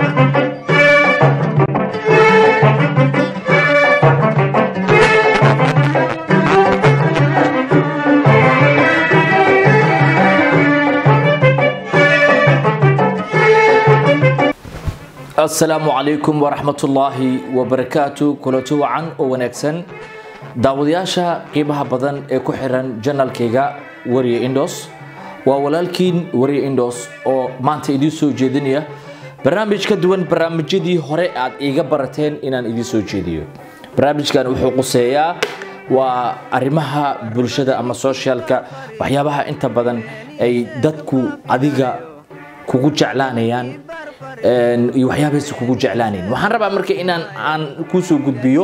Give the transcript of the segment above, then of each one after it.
asalaamu calaykum waraxmatullaahi wabarakaatu kulanti wacan oo wanaagsan daawadayaasha qiimaha badan ee ku xiran janalkayga wariye indos waa walaalkiin wariye indos oo maanta idiin soo jeedinaya barnaamij ka duwan barnaamijyadii hore aad iiga barateen inaan idiin soo jeediyo barnaamijkan wuxuu quseeyaa waa arrimaha bulshada ama socialka waxyaabaha inta badan ay dadku adiga kugu jeclaanayaan iyo waxyaabaysa kugu jeclaanayn waxaan rabaa marka inaan aan kuu soo gudbiyo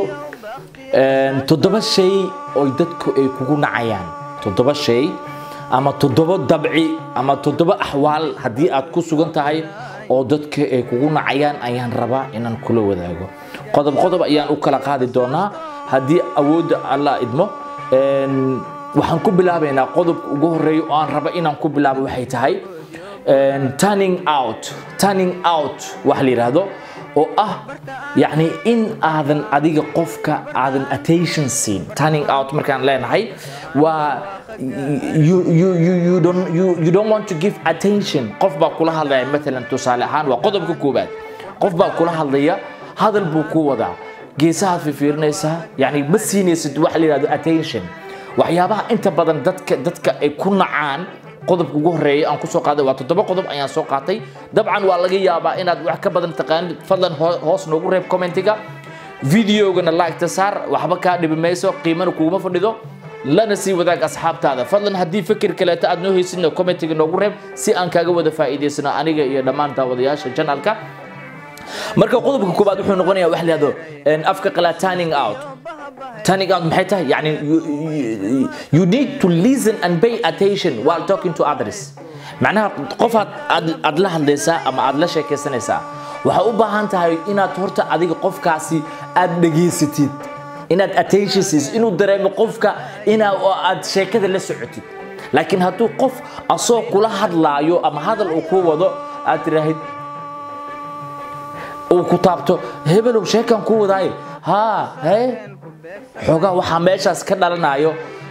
toddoba shay oo dadku ay kugu nacayaan toddoba shay ama toddoba dabci ama toddoba axwaal haddii aad ku sugan tahay oo dadka ay kugu nacayaan ayaan rabaa inaan kula wadaago qodob qodob ayaan u kala qaadi doonaa haddii awoodda alla idmo waxaan ku bilaabaynaa qodobka ugu horeeya oo aan raba inaan ku bilaabo waxay tahay turning out turning out waxa la yidhaahdo oo ah yacni in aadan adiga qofka aadan attention siin turning out markaan leenahay waa you, you, you, you, don't, you, you don't want to give attention qof baa kula hadlaya maalan tusaale ahaan waa qodobka koobaad qof baa kula hadlaya hadal buu ku wadaa geesahaad fifiirinaysaa yani ma siinaysid waxa la yidhahdo attention waxyaabaha inta badan dadka dadka ay ku nacaan qodobka ugu horeeya aan kusoo qaaday waa toddoba qodob ayaan soo qaatay dabcan waa laga yaabaa inaad wax ka badan taqaanid fadlan hoos noogu reeb commentiga videogana laagta saar waxba kaa dhibi mayso qiimana kuguma fadhido lana sii wadaag asxaabtaada fadlan haddii fikir kaleeto aad noo haysidna commentiga noogu reeb si aan kaaga wada faa'iidaysano aniga iyo dhammaan daawadayaasha janalka marka qodobka koobaad wuxuu noqonayaa wax lahado afka qalaa turning out turning out maxay tahay yani you need to listen and pay attention while talking to others macnaha qofaad aad la hadlaysaa ama aad la sheekaysanaysaa waxaa u baahan tahay inaad horta adiga qofkaasi aad dhegaysatid inaad attention siisid inuu dareemo qofka inaa aad sheekada la socotid laakiin hadduu qof asoo kula hadlaayo ama hadal uu ku wado aad tiraahid uu ku taabto hebelow sheekan ku wadaaye haa hee xoogaa waxaa meeshaas ka dhalanayo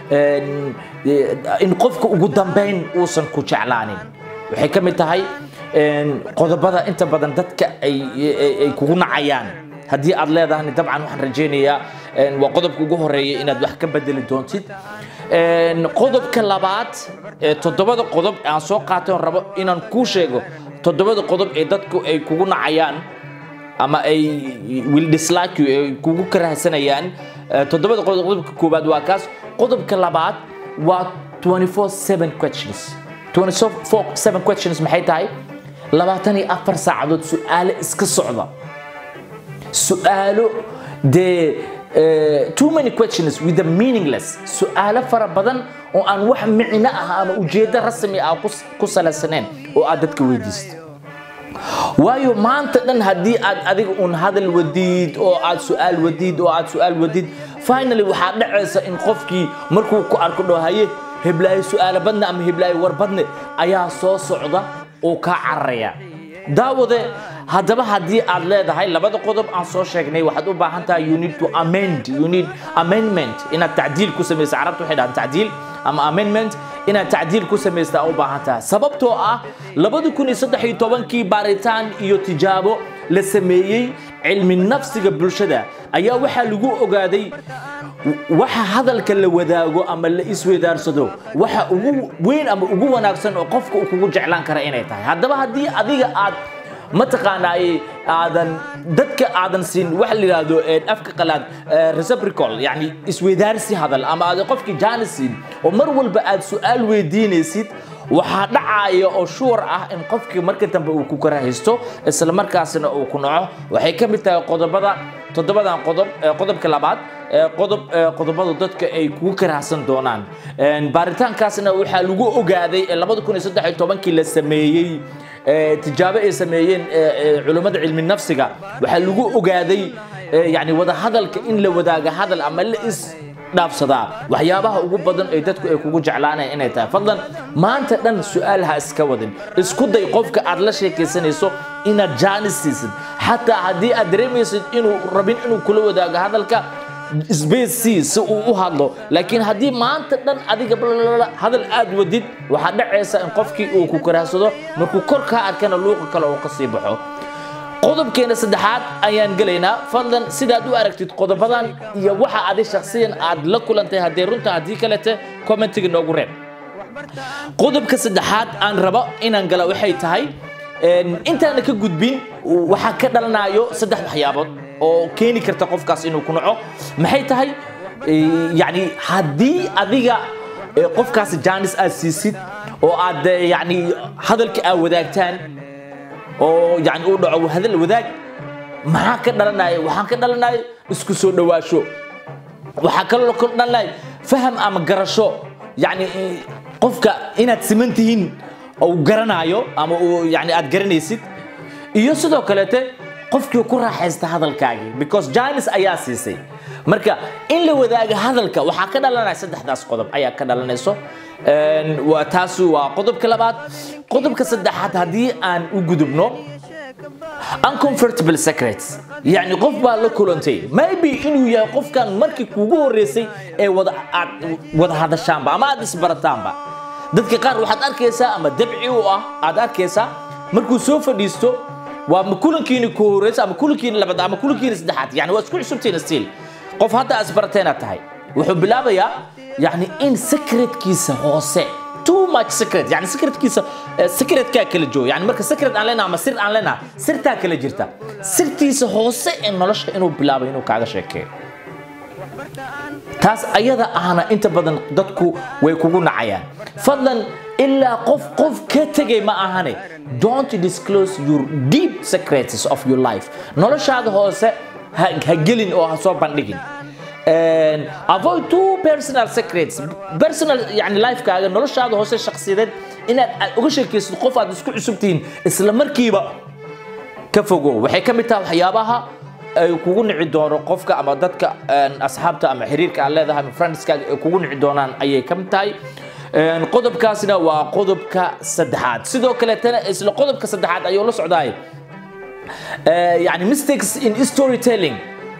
in qofka ugu dambayn uusan ku jeclaanin waxay ka mid tahay qodobada inta badan dadka ay kugu nacayaan haddii aad leedahani dabcan waxaan rajaynayaa waa qodobka ugu horeeya inaad wax ka bedeli doontid qodobka labaad toddobada qodob aan soo qaatay rabo inaan kuu sheego toddobada qodob ee dadku ay kugu nacayaan ama ay will dislike you ay kugu karahsanayaan toddobada qodob qodobka koowaad waa kaas qodobka labaad waa 24/7 questions 24/7 questions maxay tahay labaatan iyo afar saacadood su-aalo iska socda su-aalo dee too many questions with the meaningless su-aalo fara badan oo aan wax micno ah ama ujeeddo rasmi ah ku salaysaneen oo aad dadka weydiista waayo maanta dhan haddii aad adiga un hadal wadiid oo aad su-aal wadiid oo aad su-aal wadiid finally waxaa dhacaysa in qofkii markuu ku arko dhahaye heblaayo su-aalo badne ama heblaayo war badne ayaa soo socda oo kaa cararaya daawade haddaba haddii aad leedahay labada qodob aan soo sheegnay waxaad u baahan tahay you need to amend you need amendment inaad tacdiil ku samaysa carabta waxay dhahaan tacdiil ama amendment inaad tacdiil ku samaysta u baahan tahay sababtoo ah labadi kun iyo saddex iyo tobankii baaritaan iyo tijaabo la sameeyey cilmi nafsiga bulshada ayaa waxaa lagu ogaaday waxa hadalka la wadaago ama la isweydaarsado waxa ugu weyn ama ugu wanaagsan oo qofka uu kugu jeclaan kara inay tahay haddaba haddii adiga aad mataqaanaaye aadan dadka aadan siin waxa la yidhaahdo afka qalaad reciprocal yani isweydaarsi hadal ama aadan qofkii jaanis siin oo mar walba aad su-aal weydiinaysid waxaa dhacaya oo shuur ah in qofkii marka dambe uu ku karahaysto isla markaasna uu ku naco waxay ka mid tahay qodobada toddobadan qodob qodobka labaad qodob qodobada dadka ay kugu karahsan doonaan baaritaankaasna waxaa lagu ogaaday labada kun iyo saddex iyo tobankii la sameeyey tijaabo ay sameeyeen culummada cilmi nafsiga waxaa lagu ogaaday yani wada hadalka in la wadaaga hadal ama la is dhaafsadaa waxyaabaha ugu badan ee dadku ay kugu jeclaanayaan inay tahay fadlan maanta dhan su-aal ha iska wadin isku day qofka aad la sheekaysanayso inaad jaanis siisid xataa haddii aad dareemaysid inuu rabin inuu kula wadaago hadalka space si si uu u hadlo laakiin haddii maanta dhan adiga blablabla hadal aad wadid waxaa dhacaysa in qofkii uu ku karaahsado markuu kor kaa arkana luuqa kale uu ka sii baxo qodobkeena saddexaad ayaan gelaynaa fadlan sidaad u aragtid qodobadan iyo waxa adi shakhsiyan aad la kulantay haddii runta haddii kalete commentiga noogu reeb qodobka saddexaad aan rabo inaan gala waxay tahay intaana ka gudbin waxaa ka dhalanayo saddex waxyaabood oo keeni karta qofkaas inuu ku naco maxay tahay yani haddii adiga qofkaas jaanis aad siisid oo aad yani hadalka aad wadaagtaan oo yani uu dhaco hadal wadaag maxaa ka dhalanaya waxaan ka dhalanaya isku soo dhawaasho waxaa kaloo ka dhalanaya faham ama garasho yani qofka inaad siman tihiin uu garanayo ama uu yani aad garanaysid iyo sidoo kaleete qofkii ku raaxaysta hadalkaagii because janis ayaa siisay marka in la wadaaga hadalka waxaa ka dhalanaya saddexdaas qodob ayaa ka dhalanayso taasi waa qodobka labaad qodobka saddexaad haddii aan u gudubno uncomfortable secrets yani qof baa la kulantay maybe inuu yahay qofkan markii kugu horeysay ee wada aad wada hadashaanba ama aad isbarataanba dadka qaar waxaad arkaysaa ama dabci u ah aad arkaysaa markuu soo fadhiisto waa ma kulankiini ku horeysa ama kulankiini labaad ama kulankiini saddexaad yani waa isku cusubtiina stiil qof hadda asbarateena tahay wuxuu bilaabayaa yani in secretkiisa hoose too much secret yani secretkiisa secretkaa kala jooga yani marka secret aan leenaha ama sir aan leenaha sirtaa kala jirta sirtiisa hoose ee nolosha inuu bilaabo inuu kaaga sheekeeyo taas ayada ahna inta badan dadku way kugu nacayaan fadlan ilaa qof qof ka tegay ma ahane don't disclose your deep secrets of your life noloshaada hoose ha gelin oo ha soo bandhigin avoid two personal secrets personal yani lifekaaga noloshaada hoose shakhsiyadeed inaad uga sheekaysid qof aad isku cusub tihiin isla markiiba ka fogow waxay ka mid tahay waxyaabaha ay kugu nici doono qofka ama dadka asxaabta ama xiriirka aad leedahay ama friendskaaga ay kugu nici doonaan ayay ka mid tahay qodobkaasina waa qodobka saddexaad sidoo kaleetana isla qodobka saddexaad ayuu la socdaay yani mistakes in storytelling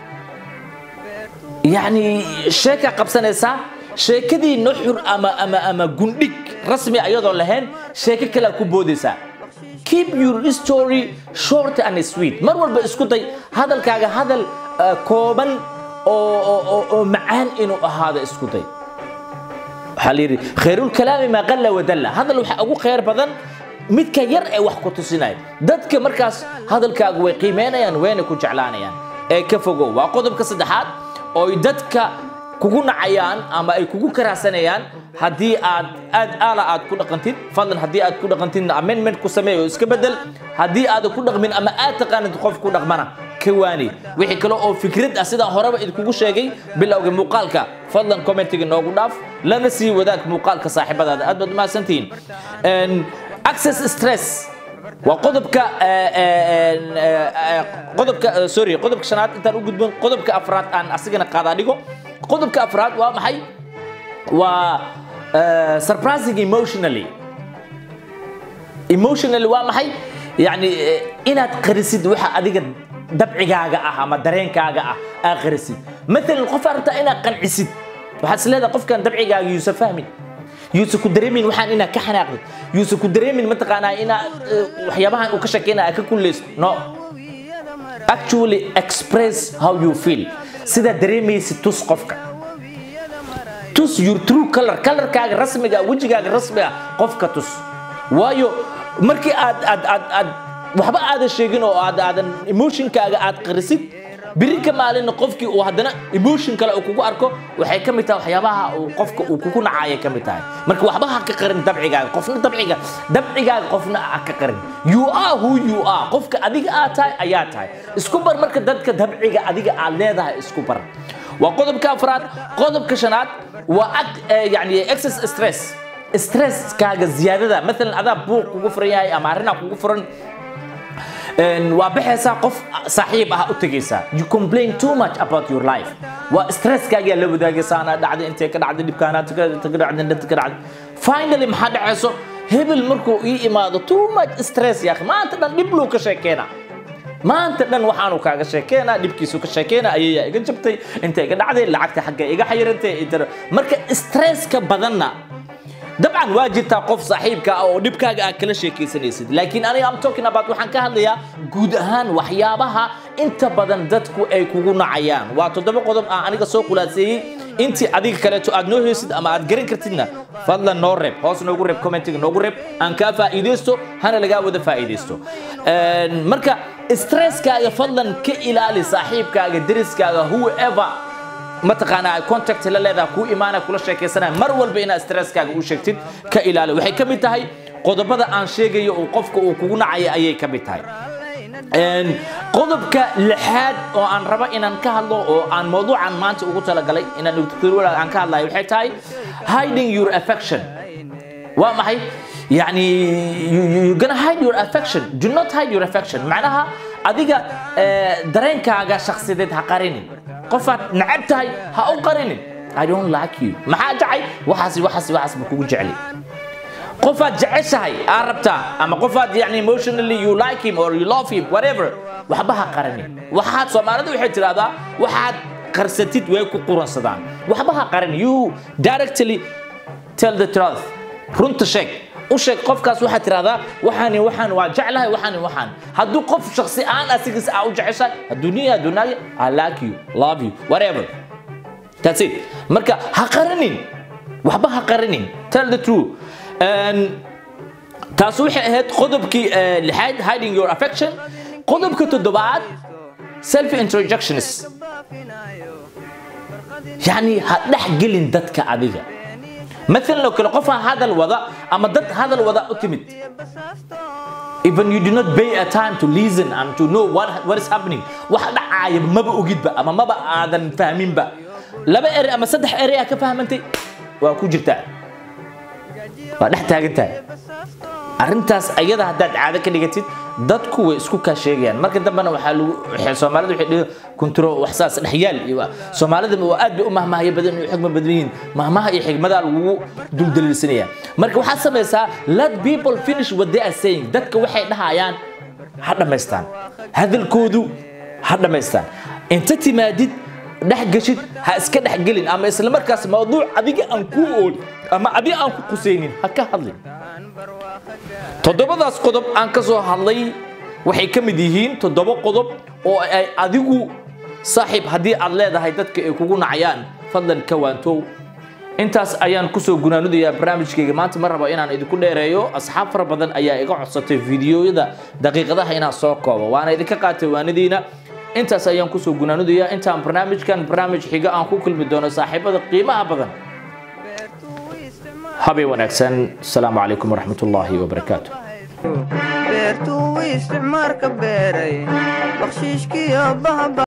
yani sheeka qabsanaysaa sheekadii nuxur ama ama ama gundhig rasmi ayadoo lahayn sheeko kalea ku boodaysaa keep your story short and sweet mar walba isku day hadalkaaga hadal kooban oo macaan inuu ahaado isku day waxaa la yidhi khayrulkalaami maa qalla wadalla hadal waxaa ugu khayr badan midka yar ee wax ku tusinaya dadka markaas hadalkaaga way qiimeynayaan wayna ku jeclaanayaan ee ka fogow waa qodobka saddexaad oo dadka kugu nacayaan ama ay kugu karaasanayaan haddii aad aad aala aad ku dhaqantid fadlan haddii aad ku dhaqantidna amendment ku sameey oo iska bedel haddii aadan ku dhaqmin ama aad taqaanid qof ku dhaqmana ka waani wixii kale oo fikrad ah sidaan horeba idinkugu sheegay bilowga muuqaalka fadlan commentiga noogu dhaaf lana sii wadaag muuqaalka saaxiibadaada aad baad umahadsantihiin access stress waa qodobka qodobka sorry qodobka shanaad intaan u gudbin qodobka afraad aan asigana qaadaa dhigo qodobka afraad waa maxay waa surprising emotionally emotionally waa maxay yani inaad qarisid waxa adiga dabcigaaga ah ama dareenkaaga ah aa qarisid maalan qof aad rabtaa inaad qancisid waxaad is leedahay qofkan dabcigaaga yuusa fahmin yuusa ku dareemin waxaan inaad ka xanaaqdid yuusa ku dareemin mataqaanaa inaad waxyaabahan uu ka sheekeynaya ka kullayso no actually express how you feel sidaa dareemaysid tus qofka tus your true color colorkaaga rasmiga wejigaaga rasmiga qofka tus waayo markii aad aad aad aad waxba aadan sheegin oo aad aadan emotionkaaga aad qarisid biri ka maalin qofkii uu haddana emotion kale uu kugu arko waxay ka mid tahay waxyaabaha uu qofka uu kugu nacaya ka mid tahay marka waxba ha ka qarin dabcigaaga qofna dabciga dabcigaaga qofna ha ka qarin you are who you are qofka adiga aad tahay ayaa tahay isku bar marka dadka dabciga adiga aad leedahay isku bar waa qodobka afraad qodobka shanaad waa yani excess stress stresskaaga ziyaadada maalan adaa buuq kugu furan yahay ama arrinaa kugu furan waa baxaysaa qof saaxiib ah u tegaysaa you complain too much about your life waa stresskaagaa la wadaagaysa anaa dhacday intee ka dhacday dhibkaanaa ka dhacday inta ka dhacday finally maxaa dhacayso hebel markuu ii imaado too much stress yaa maanta dhan dhib luu ka sheekeena maanta dhan waxaanu kaaga sheekeenaa dhibkiisu ka sheekeena ayayaa iga jabtay inta iga dhacday lacagta xagga iga xayirantay marka stresska badanna dabcan waa jirtaa qof saaxiibka ah oo dhibkaaga aad kala sheekaysanaysid laakiin aniga am talking about waxaan ka hadlayaa guud ahaan waxyaabaha inta badan dadku ay kugu nacayaan waa toddoba qodob aan aniga soo khulaaseeyey intii adiga kaleeto aad noo heysid ama aad garan kartidna fadlan noo reeb hoos noogu reeb commentiga noogu reeb aan kaa faa'iidaysto hana lagaa wada faa'iidaysto marka stresskaaga fadlan ka ilaali saaxiibkaaga deriskaaga whoever mataqaanaa contact la leedaha kuu imaana kula sheekaysanaya mar walba inaad stresskaaga u sheegtid ka ilaali waxay ka mid tahay qodobada aan sheegayo oo qofka uu kugu nacaya ayay ka mid tahay qodobka lixaad oo aan rabo inaan ka hadlo oo aan mawduucan maanta ugu talagalay inaan aan ka hadlayo waxay tahay hiding your affection waa maxay يعني you gonna hide your affection do not hide your affection معناها adiga dareenkaaga shakhsiyadeed ha qarinin qofaad nacab tahay ha u qarinin I don't like you maxaa jacay waxaas waxaas waxaas ma kugu jecli qofaad jeceshahay aa rabtaa ama qofaad yani emotionally you like him or you love him whatever waxba ha qarinin waxaad soomaalidu waxay tidhahdaa waxaad qarsatid way ku quransadaan waxba ha qarin you directly tell the truth runta sheeg u sheeg qofkaas waxaad tidhahdaa waxaani waxaan waa jeclahay waxaani waxaan hadduu qof shaksi aan asigiis aa u jeceshahay hadduu nin hadduu naagi I like you love you whatever that's it marka ha qarinin waxba ha qarinin tell the truth taas waxay ahayd qodobkii lixaad hiding your affection qodobka toddobaad self introductions يعني هدح جلين دتك adiga مثلا لو كلا قف هذا الوضع أما دت هذا الوضع أتمت even you do not pay a time to listen and to know what what is happening واحد عايب ما بأوجد بقى أما ما بقى آذن فاهمين بقى لا بقى إري أما صدح إري كفهم أنت وأكو جرتا وده تاجتها arrintaas ayada haddaad caado ka dhigatid dadku way isku kaa sheegayaan marka dambena waxaa lagu soomaalida waxay dhihi kunturo waxsaas dhexyaal iyo soomaalida waa aad bay u mahmahaya badan iyo xigma badan yihiin mahmaha iyo xigmadaa lagugu duldaliilsanaya marka waxaad samaysaa let people finish what they are saying dadka waxay dhahayaan ha dhammaystaan hadalkoodu ha dhammaystaan inta timaadid dhex gashid ha iska dhex gelin ama isla markaas mawduuc adiga aan kuu oolin ama adiga aan ku qusaynin ha ka hadlin toddobadaas qodob aan ka soo hadlay waxay ka mid yihiin toddoba qodob oo ay adigu saaxiib haddii aad leedahay dadka ay kugu nacayaan fadlan ka waantow intaas ayaan kusoo gunaanudayaa barnaamijkayga maanta ma rabo inaan idinku dheereeyo asxaab fara badan ayaa iga codsatay fiidiyoyada daqiiqadaha inaan soo koobo waana idinka qaatay waanadiina intaas ayaan kusoo gunaanudayaa intaan barnaamijkan barnaamij xiga aan ku kulmi doono saaxiibada qiimaha badan habeen wanaagsan asalaamu calaykum waraxmat ullaahi wabarakaatu beertuu isticmaarka beeray bakshiishkiyo bahaba